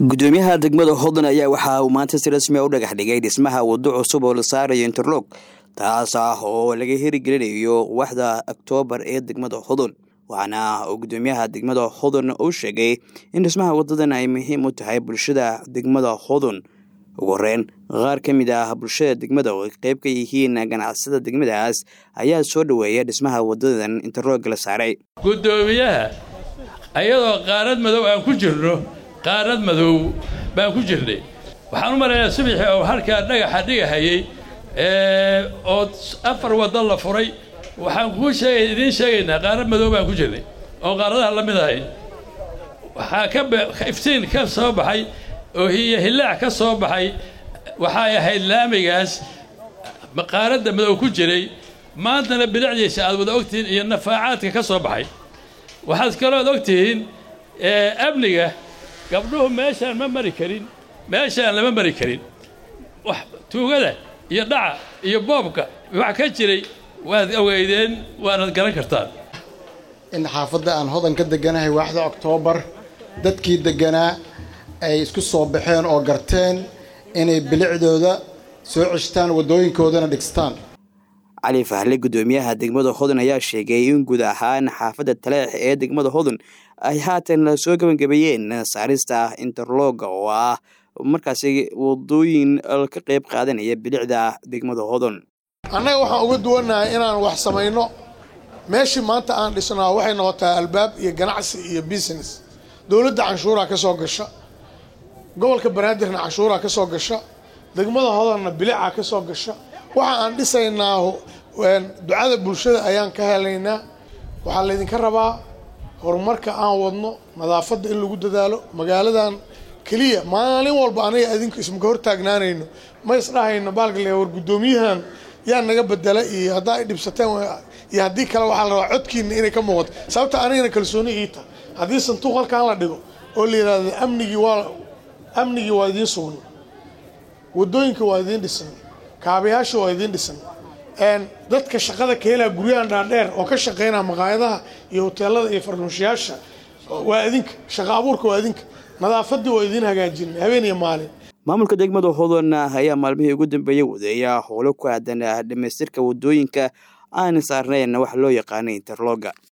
gudoomiyaha degmada hodon ayaa waxa uu maanta si rasmi a u dhagax dhigay dhismaha waddo cusub oo la saarayo interlog taas ah oo laga herigelinayo waxda oktoobar ee degmada hodon waxaana uu gudoomiyaha degmada hodon uu sheegay in dhismaha wadadan ay muhiim u tahay bulshada degmada hodon ugu horeyn qaar ka mid ah bulshada degmada oo ay qeyb ka yihiin ganacsada degmadaas ayaa soo dhoweeya dhismaha wadadan interlog la saaray gudoomiyaha ayadoo qaarad madow aan ku jirno qaarad madow baan ku jirnay waxaan u maraynaa subaxii oo halkaa dhagaxa dhigahayey oo afar waddo la furay waxaan kuu sheegay idiin sheegaynaa qaarad madow baan ku jirnay oo qaaradaha la mid ahay waxaa ka iftiin ka soo baxay oo hiyo hillaac ka soo baxay waxay ahayd laamigaas qaaradda madow ku jiray maantana bilicdiisa aad wada ogtihiin iyo nafaacaadka ka soo baxay waxaad kalood ogtihiin amniga gabdhuhu meeshaan ma mari karin meeshaan lama mari karin wax tuugada iyo dhaca iyo boobka wax ka jiray waad ogeydeen waanad garan kartaan in xaafadda aan hodan ka deganahay waaxda oktoobar dadkii degganaa ay isku soo baxeen oo garteen inay bilicdooda soo ceshtaan waddooyinkoodana dhigstaan cali fahle gudoomiyaha degmada hodon ayaa sheegay in guud ahaan xaafadda taleex ee degmada hodon ay haatan soo gebangabeeyeen saarista interloga oo ah markaasi wadooyin ka qayb qaadanaya bilicda degmada hodon annaga waxaan uga duwannahay inaan wax samayno meeshii maanta aan dhisnaa waxay noqotaa albaab iyo ganacsi iyo business dowladda canshuuraa ka soo gasha gobolka banaadirna canshuuraa ka soo gasha degmada hodonna bilicaa ka soo gasha waxa aan dhisaynaa ducada bulshada ayaan ka helaynaa waxaa laydinka rabaa horumarka aan wadno nadaafadda in lagu dadaalo magaaladan keliya maalin walba aniga adinku ismaka hortaagnaanayno ma isdhahayno baalkale war guddoomiyahan yaa naga bedela iyo haddaa ay dhibsateen iyo haddii kale waxaa la rabaa codkiina inay ka muuqato sababta anigana kalsooni ii tahay haddii sanduuq halkaan la dhigo oo la yidhahdo amnigii waa amnigii waa idiin sugna waddooyinka waa idiin dhisan kaabayaasha waa idiin dhisan dadka shaqada ka helaa guryahan dhaadheer oo ka shaqaynaa maqaayadaha iyo hoteelada iyo farnuushayaasha waa idinka shaqa abuurka waa idinka nadaafaddii waa idiin hagaajinay habeen iyo maalin maamulka degmada hodon ayaa maalmihii ugu dambeeyey wadeeya howlo ku aadan dhamaystirka waddooyinka aan saarnayn wax loo yaqaana interloga